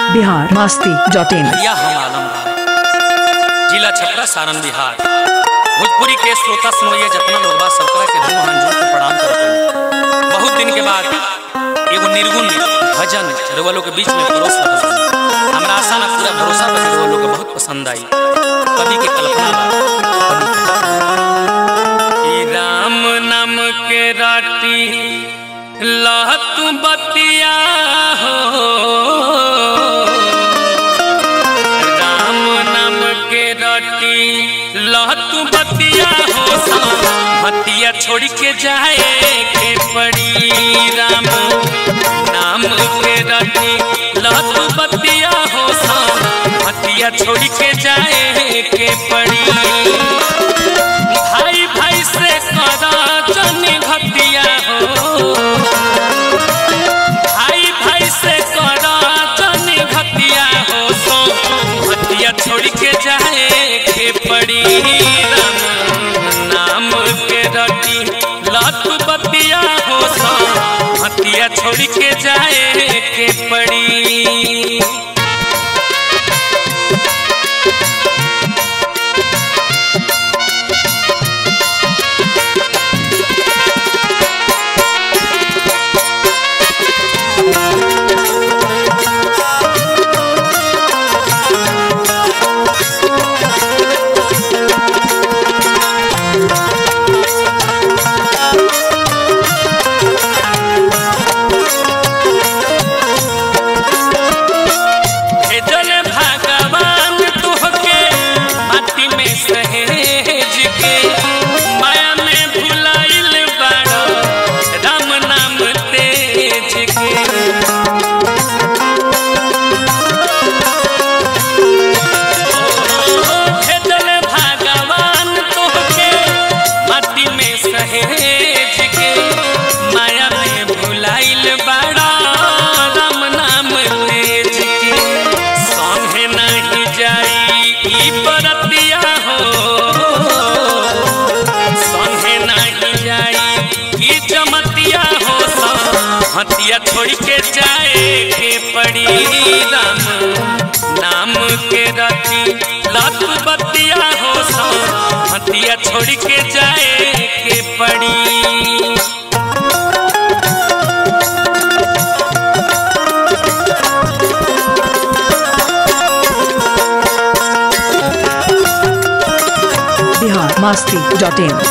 Bihar Masti dot in या हम आलम जिला छपरा सारण बिहार भोजपुरी के श्रोता सुनोइए जितना लोग बा सबकरा के दू हाथ जोड़ के प्रणाम करते हैं बहुत दिन के बाद एगो निर्गुण भजन रउआ लोग के बीच में परोस रहल बानी। हमरा आशा ना पूरा भरोसा बा कि रउआ लोग के बहुत पसंद आई कवि के कल्पना बा कवि के ई राम नाम के राटी लहत बतिया हो राम नाम के रटी लहत बतिया हो हतिया छोड़ के जाए के पड़ी राम नाम के रटी लहत बतिया हो हतिया छोड़ के जाए के पड़ी भाई भाई से करा जन घटिया हो भाई भाई से करा जन घटिया हो सो घटिया छोड़ के जाए के पड़ी राम नाम के रटी लत बतिया हो सो घटिया छोड़ के जाए के पड़ी भेजल भगवान तुहके माटी में सहेज के माया में भुलाइल बाड़ो राम नाम तेज के भेजल भगवान तुहके माटी में सहेज के माया में भुलाइल बाड़ा राम नाम तेज के संगे नहीं जाई ई बरतिया हो संगे नहीं जाई ई जमतिया हो हतिया छोड़ के जाए के पड़ी राम नाम के रति लत बतिया हो हतिया छोड़ के जाए के पड़ी बिहार मस्ती डॉट इन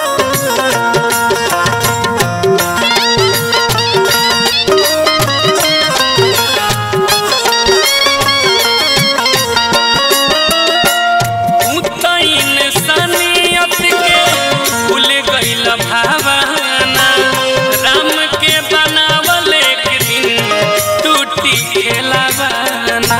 उतैन सनियत के भूल गइल भावना राम के बनावल एक दिन टूटी खेलावाना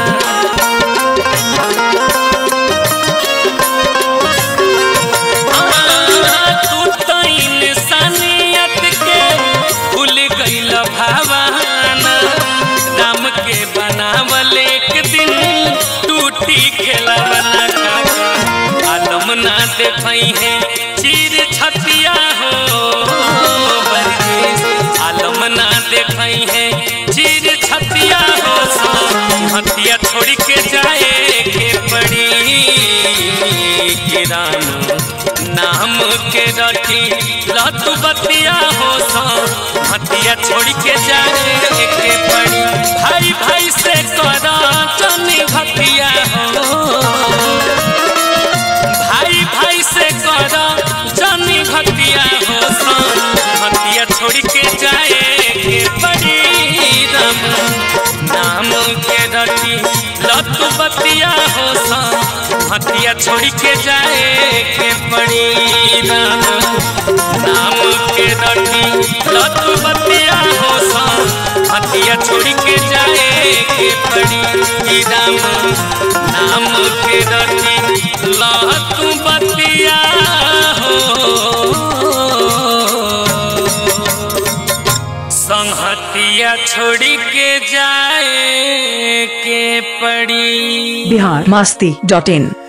तू तैन सनियत के भूल गइल भावना राम के बनावल एक दिन टूटी खेलावाना काका आलम ना देखई है चीर छतिया हो बरजेश आलम ना देखई है चीर छतिया हो सो हतिया छोड़ के जाए के पड़ी के राम नाम के रटी लत बतिया हो सो हतिया छोड़ के जाए के पड़ी भाई भाई से करा चनी घटिया हो भाई भाई से करा जानी घटिया हो सान हटिया छोड़ के जाए के पड़ी राम नाम के रटी लत बतिया हो सान हटिया छोड़ के जाए के पड़ी राम नाम के रटी लत बतिया हो सान हटिया छोड़ के जाए के पड़ी राम नाम के रटी लत बतिया हो संहतिया छोड़ के जाए के पड़ी बिहार मस्ती डॉट इन